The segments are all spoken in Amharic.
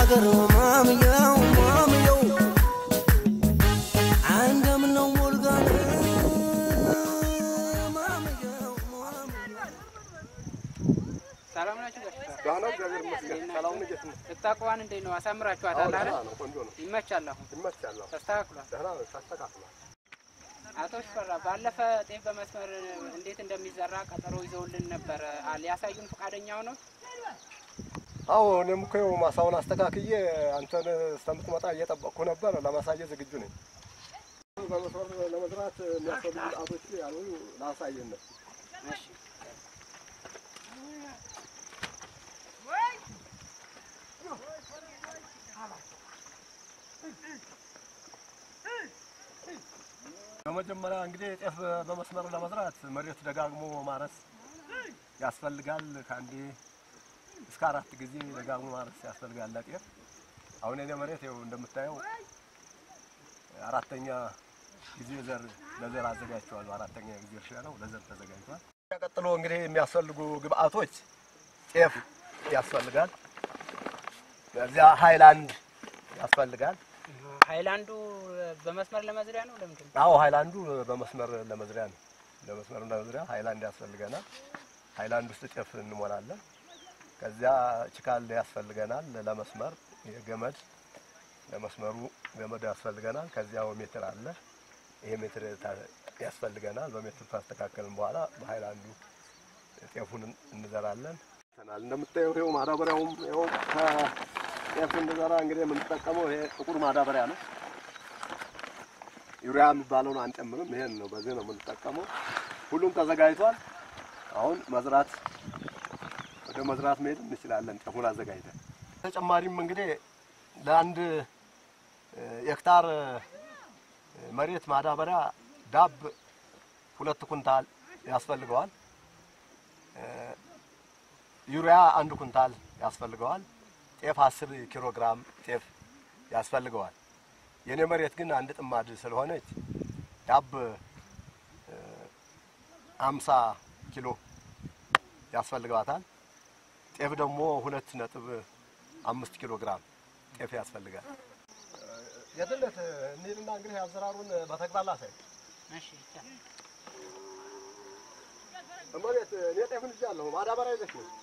ሀገር ማምየው ማምየው እንደምነው ሞልጋን ማምየው ማምየው ሰላም ናችሁ? ጋሽ ፍቃዱ? ደህና እግዚአብሔር ይመስገን። ሰላም ነው። እንዴት ነው? እታቋን እንዴት ነው? አሳምራችኋታል አዎ፣ አይደል? ደህና ነው። ቆንጆ ነው። ይመቻል። አሁን ይመቻል። አዎ፣ ተስተካክሏል። ደህና ነው። ተስተካክሏል። አቶ ሽፈራ ባለፈ ጤፍ በመስመር እንዴት እንደሚዘራ ቀጠሮ ይዘውልን ነበረ። አ- ሊያሳዩን ፈቃደኛ ሆነው አዎ እኔም እኮ ይኸው ማሳውን አስተካክዬ አንተን እስከምትመጣ እየጠበቅኩ ነበር። ለማሳየት ዝግጁ ነኝ። በመስመር ለመዝራት የሚያስፈልጉ ግብአቶች ያሉ ላሳየን ነው። እሺ በመጀመሪያ እንግዲህ ጤፍ በመስመር ለመዝራት መሬት ደጋግሞ ማረስ ያስፈልጋል። ከአንዴ እስከ አራት ጊዜ ደጋግሞ ማረስ ያስፈልጋል ለጤፍ። አሁን የኔ መሬት ይኸው እንደምታየው አራተኛ ጊዜ ዘር ለዘር አዘጋጅተዋል። አራተኛ ጊዜ እርሻ ነው፣ ለዘር ተዘጋጅቷል። ቀጥሎ እንግዲህ የሚያስፈልጉ ግብአቶች ጤፍ ያስፈልጋል። እዚያ ሃይላንድ ያስፈልጋል። ሃይላንዱ በመስመር ለመዝሪያ ነው። ለምንድን ነው? አዎ ሃይላንዱ በመስመር ለመዝሪያ ነው። ለመስመር ለመዝሪያ ሃይላንድ ያስፈልገናል። ሃይላንድ ውስጥ ጤፍ እንሞላለን። ከዚያ ችካል ያስፈልገናል ለመስመር የገመድ ለመስመሩ ገመድ ያስፈልገናል። ከዚያው ሜትር አለ። ይሄ ሜትር ታ- ያስፈልገናል። በሜትር ካስተካከልን በኋላ በሃይላንዱ ጤፉን እንዘራለን። እንደምታየው ይኸው ማዳበሪያውም ይኸው ከጤፍ እንድዘራ እንግዲህ የምንጠቀመው ይሄ ጥቁር ማዳበሪያ ነው። ዩሪያ የሚባለውን አንጨምርም። ይሄን ነው በዚህ ነው የምንጠቀመው። ሁሉም ተዘጋጅቷል። አሁን መዝራት ወደ መዝራት መሄድ እንችላለን። ጤፉን አዘጋጅተን ተጨማሪም እንግዲህ ለአንድ እ፣ ሄክታር እ፣ መሬት ማዳበሪያ ዳብ ሁለት ኩንታል ያስፈልገዋል። እ፣ ዩሪያ አንድ ኩንታል ያስፈልገዋል። ጤፍ አስር ኪሎ ግራም ጤፍ ያስፈልገዋል። የኔ መሬት ግን አንድ ጥማድ ስለሆነች ዳብ እ፣ አምሳ ኪሎ ያስፈልገዋታል። ጤፍ ደግሞ ሁለት ነጥብ አምስት ኪሎ ግራም ጤፍ ያስፈልጋል። የትለት እንሂድና እንግዲህ አዘራሩን በተግባር ላሳይ። እሺ ይቻላል። መሬት እኔ ጤፍን ይዣለሁ። ማዳበሪያ ይዘሽ ነው።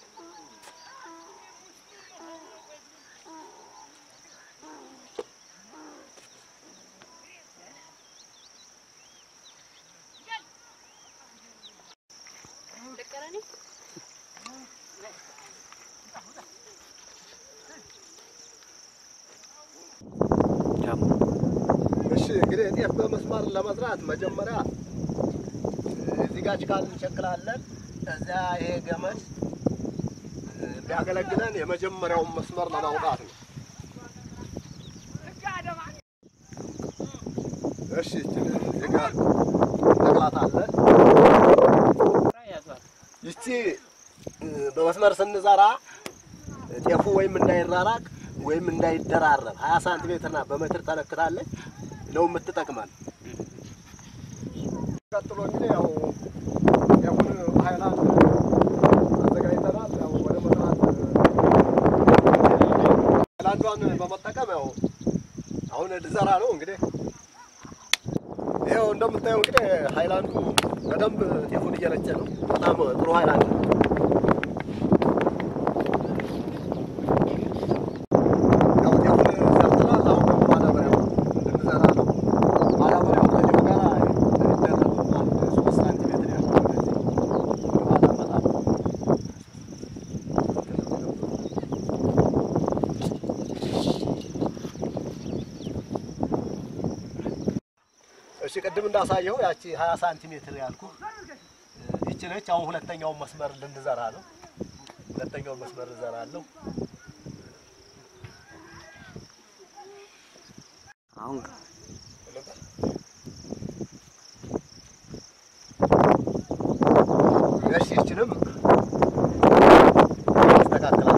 እሺ እንግዲህ ጤፍ በመስመር ለመዝራት መጀመሪያ እዚህ ጋር ጭቃ እንቸክላለን። እዚያ ይሄ ገመድ የሚያገለግለን የመጀመሪያውን መስመር ለማውጣት ነው። እሺ ይችን እዚህ ጋር እንተክላታለን። ያዟል። ይቺ እ፣ በመስመር ስንዘራ ጤፉ ወይም እንዳይራራቅ ወይም እንዳይደራረብ ሀያ ሳንቲሜትርና በሜትር ተለክታለች ነው የምትጠቅመን። ቀጥሎ እንግዲህ ያው ጤፉን በሀይላንድ አዘጋጅተናል። ያው ወደ መዝራት ሀይላንዷን በመጠቀም ያው አሁን ልዘራ ነው እንግዲህ ይኸው እንደምታየው እንግዲህ ሀይላንዱ በደንብ ጤፉን እየረጨ ነው። በጣም ጥሩ ሀይላንድ ነው። ያው ጤፉን ሰርተናል። አሁን ደግሞ ማዳበሪያው ልንዘራ ነው። ማዳበሪያው ከጤፉ ጋር የሚደረጉ አንድ ሶስት ሳንቲሜትር ያህል እንደዚህ በማዳበጣ እሺ ቅድም እንዳሳየው ያቺ 20 ሳንቲሜትር ያልኩ ይቺ ነች። አሁን ሁለተኛውን መስመር ልንዘራ ነው። ሁለተኛውን መስመር እዘራለሁ። አሁን እሺ ይችንም ያስተካክላል።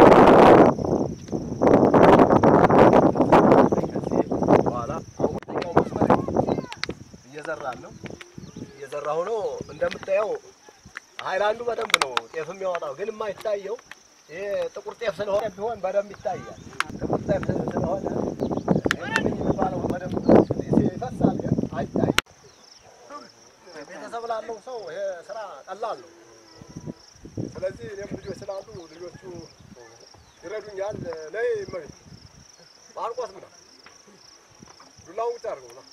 ከዚህ በኋላ አሁን ሁለተኛው መስመር እየዘራን ነው እየዘራሁ ነው። እንደምታየው ሀይላንዱ በደንብ ነው ጤፍ የሚያወጣው፣ ግን የማይታየው ይሄ ጥቁር ጤፍ ስለሆነ ቢሆን በደንብ ይታያል። እርጥብ ስለሆነ የሚባለው በደንብ ይፈሳል፣ ግን አይታይም። ቤተሰብ ላለው ሰው ይሄ ስራ ቀላል ነው። ስለዚህ እኔም ልጆች ስላሉ ልጆቹ ይረዱኛል። ነይ እመቤት ማርቆስ ምነው ዱላውን ቁጭ አድርገው ነው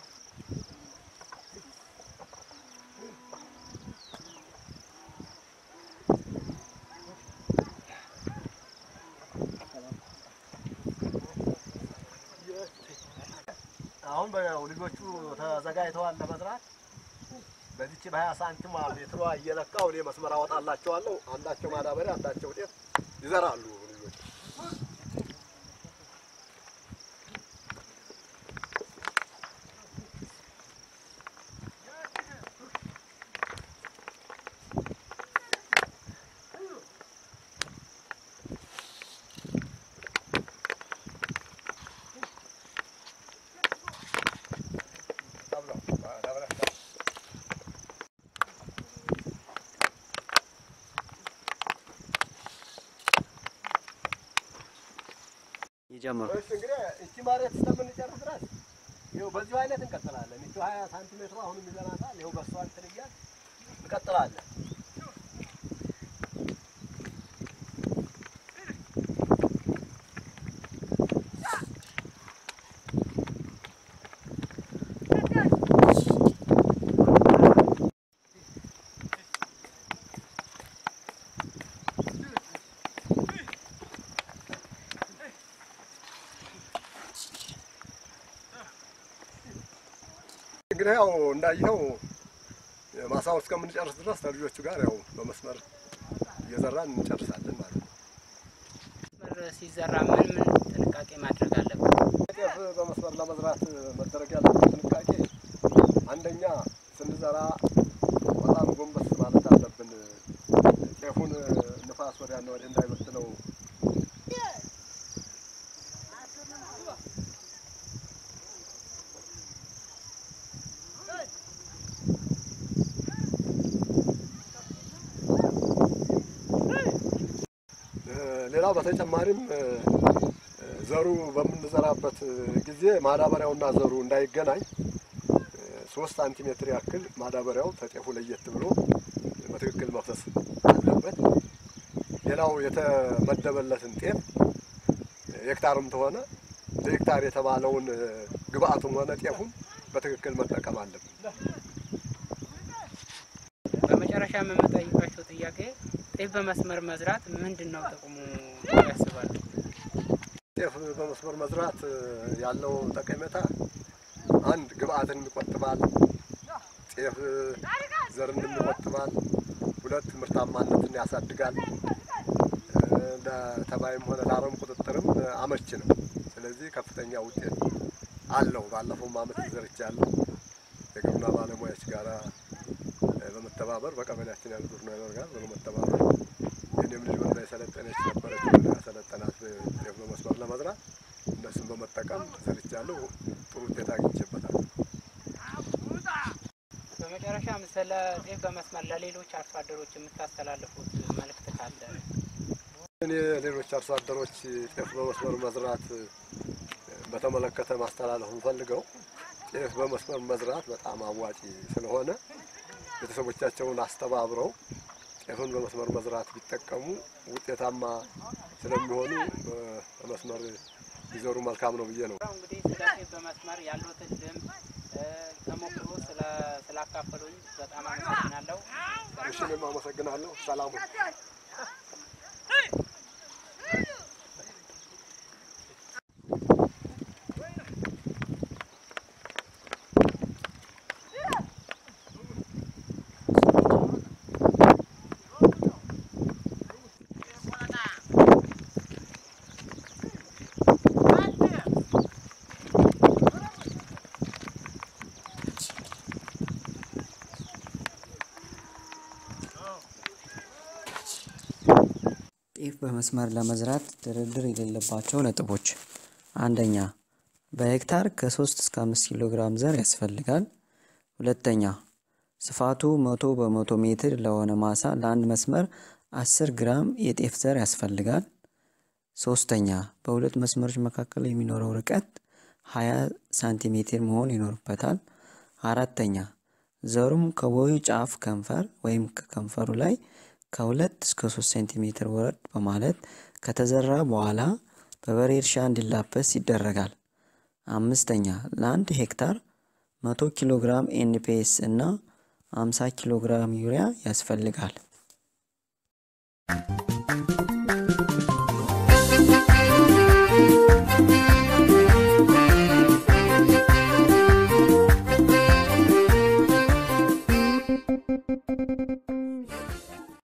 አሁን በያው ልጆቹ ተዘጋጅተዋል ለመዝራት። በዚች በሀያ ሳንቲም ሜትሯ እየለካው እኔ መስመር አወጣላቸዋለሁ። አንዳቸው ማዳበሪያ፣ አንዳቸው ጤፍ ይዘራሉ ልጆቹ። ይጀምሩ። እሺ እንግዲህ እቺ መሬት እስከምንጨርስ ድረስ ይኸው በዚሁ አይነት እንቀጥላለን። እቺ ሀያ ሳንቲሜትሯ አሁንም ይዘናታል። ይኸው በሷ እንትን እያልን እንቀጥላለን። እንግዲህ ያው እንዳየኸው ማሳውን እስከምንጨርስ ድረስ ከልጆቹ ጋር ያው በመስመር እየዘራን እንጨርሳለን ማለት ነው። መስመር ሲዘራ ምን ምን ጥንቃቄ ማድረግ አለበት? ጤፍ በመስመር ለመዝራት መደረግ ያለበት ጥንቃቄ አንደኛ ስንዘራ በጣም ጎንበስ ማለት አለብን። ጤፉን ንፋስ ወዲያና ወዲህ እንዳይበትነው ሌላው በተጨማሪም እ፣ ዘሩ በምንዘራበት ጊዜ ማዳበሪያውና ዘሩ እንዳይገናኝ እ፣ ሶስት ሳንቲሜትር ያክል ማዳበሪያው ተጤፉ ለየት ብሎ በትክክል መፍሰስ አለበት። ሌላው የተመደበለትን ጤፍ ሄክታርም ተሆነ ለሄክታር የተባለውን እ፣ ግብአቱም ሆነ ጤፉን በትክክል መጠቀም አለብን። በመጨረሻ የምጠይቃቸው ጥያቄ ጤፍ በመስመር መዝራት ምንድን ነው ጥቅሙ ብለው ያስባሉ? ጤፍ በመስመር መዝራት እ፣ ያለው ጠቀሜታ አንድ ግብአትን ይቆጥባል። ጤፍ እ፣ ዘርን ይቆጥባል። ሁለት ምርታማነትን ያሳድጋል። እ፣ ለተባይም ሆነ ለአረም ቁጥጥርም እ፣ አመች ነው። ስለዚህ ከፍተኛ ውጤት አለው። ባለፈውም አመት ዘርቻለሁ የግብርና ባለሙያዎች ጋራ እ፣ በመተባበር በቀበሌያችን ያሉ ግብርና ጋር በመተባበር የኔም ልጅ ወንዳ የሰለጠነች ነበረች ወንዳ ያሰለጠናት ጤፍ በመስመር ለመዝራት እነሱን በመጠቀም ሰርቻለሁ። ጥሩ ውጤት አግኝቼበታል። በመጨረሻም ስለ ጤፍ በመስመር ለሌሎች አርሶ አደሮች የምታስተላልፉት መልእክት ካለ? እኔ ሌሎች አርሶ አደሮች ጤፍ በመስመር መዝራት እ፣ በተመለከተ ማስተላለፍ እንፈልገው ጤፍ በመስመር መዝራት በጣም አዋጪ ስለሆነ ቤተሰቦቻቸውን አስተባብረው ጤፍን በመስመር መዝራት ቢጠቀሙ ውጤታማ ስለሚሆኑ እ፣ በመስመር ቢዘሩ መልካም ነው ብዬ ነው። ያው እንግዲህ ስለ ጤፍ በመስመር ያሉትን ልምድ እ፣ ተሞክሮ ስለ ስላካፈሉኝ በጣም አመሰግናለሁ። እሺ፣ እኔም አመሰግናለሁ። ሰላሙ ጤፍ በመስመር ለመዝራት ድርድር የሌለባቸው ነጥቦች፣ አንደኛ በሄክታር ከ3 እስከ 5 ኪሎ ግራም ዘር ያስፈልጋል። ሁለተኛ ስፋቱ መቶ በመቶ ሜትር ለሆነ ማሳ ለአንድ መስመር 10 ግራም የጤፍ ዘር ያስፈልጋል። ሶስተኛ በሁለት መስመሮች መካከል የሚኖረው ርቀት 20 ሳንቲሜትር መሆን ይኖርበታል። አራተኛ ዘሩም ከቦዩ ጫፍ ከንፈር ወይም ከከንፈሩ ላይ ከሁለት እስከ ሶስት ሴንቲሜትር ወረድ በማለት ከተዘራ በኋላ በበሬ እርሻ እንዲላበስ ይደረጋል። አምስተኛ ለአንድ ሄክታር 100 ኪሎ ግራም ኤንፒኤስ እና 50 ኪሎ ግራም ዩሪያ ያስፈልጋል።